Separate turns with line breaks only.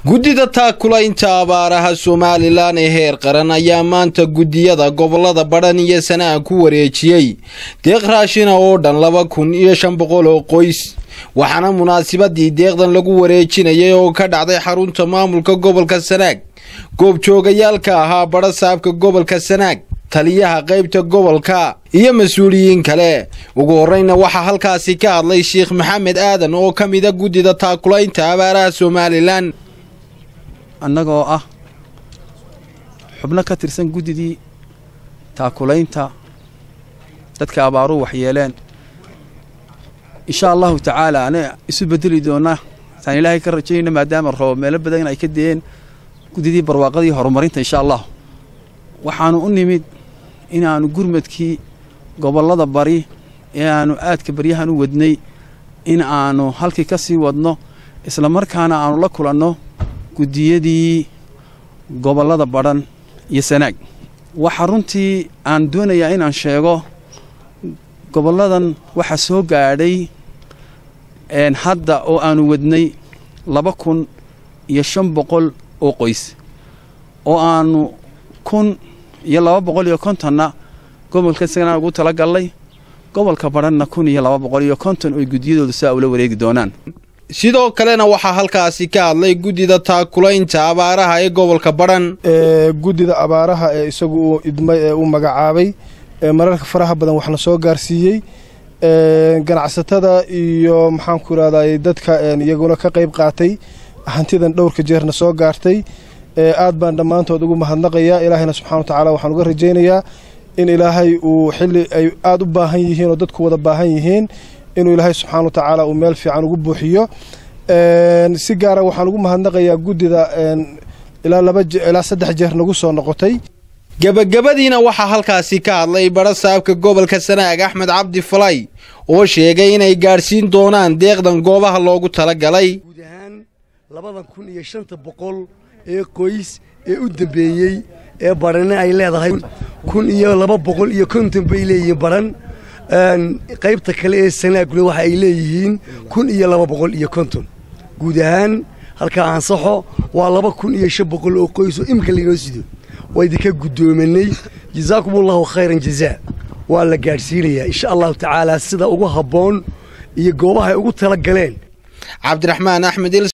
guddida taakulaynta abaaraha somalilan ee heer qaran ayaa maanta guddiyada gobolada badhan iyo sanaa ku wareejiyey deeq raashina oo dhan laba kun iyo shan boqol oo qoys waxaana munaasabadii deeqdan lagu wareejinayay oo ka dhacday xarunta maamulka gobolka sanaag goobjoogayaalka ahaa badha saabka gobolka sanaag taliyaha qaybta gobolka iyo mas-uuliyiin kale ugu horeyna waxaa halkaasi ka hadlay sheekh maxamed aadan oo ka mida guddida taakulaynta abaaraha somalilan
annagoo ah xubno ka tirsan guddidii taakulaynta dadka abaaruhu waxyeeleen insha allahu tacaala ana isu bedeli doonnaa saan ilaahay ka rajaynayna maadaama roob meelo badan ay ka deeen guddidii barwaaqadii horumarinta insha allah waxaannu u nimid inaannu gurmadkii gobollada bari ee aannu aadka baryahan u wadnay in aannu halkii ka sii wadno isla markaana aannu la kulanno guddiyadii gobollada badhan iyo sanaag waxaa runtii aan doonayaa inaan sheego gobolladan waxaa soo gaadhay hadda oo aannu wadnay laba kun iyo shan boqol oo qoys oo aannu kun iyo laba boqol iyo kontonna gobolka sanaag ugu tala gallay gobolka badhanna kun iyo laba boqol iyo konton oy guddiyadooda saa ula wareegi doonaan
sidoo kalena waxaa halkaasi ka hadlay guddida taakulaynta abaaraha ee gobolka badhan
guddida abaaraha ee isagu uu idmay ee uu magacaabay mararka faraha badan waxna soo gaarsiiyey ganacsatada iyo maxaanku irahday dadka iyaguna ka qayb qaatay hantidan dhowrka jeerna soo gaartay aad baan dhammaantood ugu mahadnaqayaa ilaahayna subxana wa tacaala waxaan uga rajaynayaa in ilaahay uu xilli ay aad u baahan yihiin oo dadku wada baahan yihiin inuu ilaahay subxaana wa tacaala uu meel fiican ugu buuxiyo si gaara waxaan ugu mahadnaqayaa guddida ilaa laba ilaa saddex jeer nagu soo noqotay
gebagabadiina waxaa halkaasi ka hadlay badha saabka gobolka sanaag axmed cabdi falay oo sheegay inay gaadhsiin doonaan deeqdan goobaha loogu talagalay
guud ahaan labadan kun iyo shanta boqol ee qoys ee u dambeeyey ee badhanna ay leedahay kun iyo laba boqol iyo konton bay leeyihiin badhan qaybta kale ee sanaaguna waxa ay leeyihiin kun iyo laba boqol iyo konton guud ahaan halkaa ansaxo waa laba kun iyo shan boqol oo qoys oo imika laynoo sido waa idinka guddoomanay jazaakumullahu khayran jazaa waa la gaadhsiinayaa insha allahu tacaala sida ugu habboon iyo goobaha ay ugu tala galeen
cabdiraxmaan axmed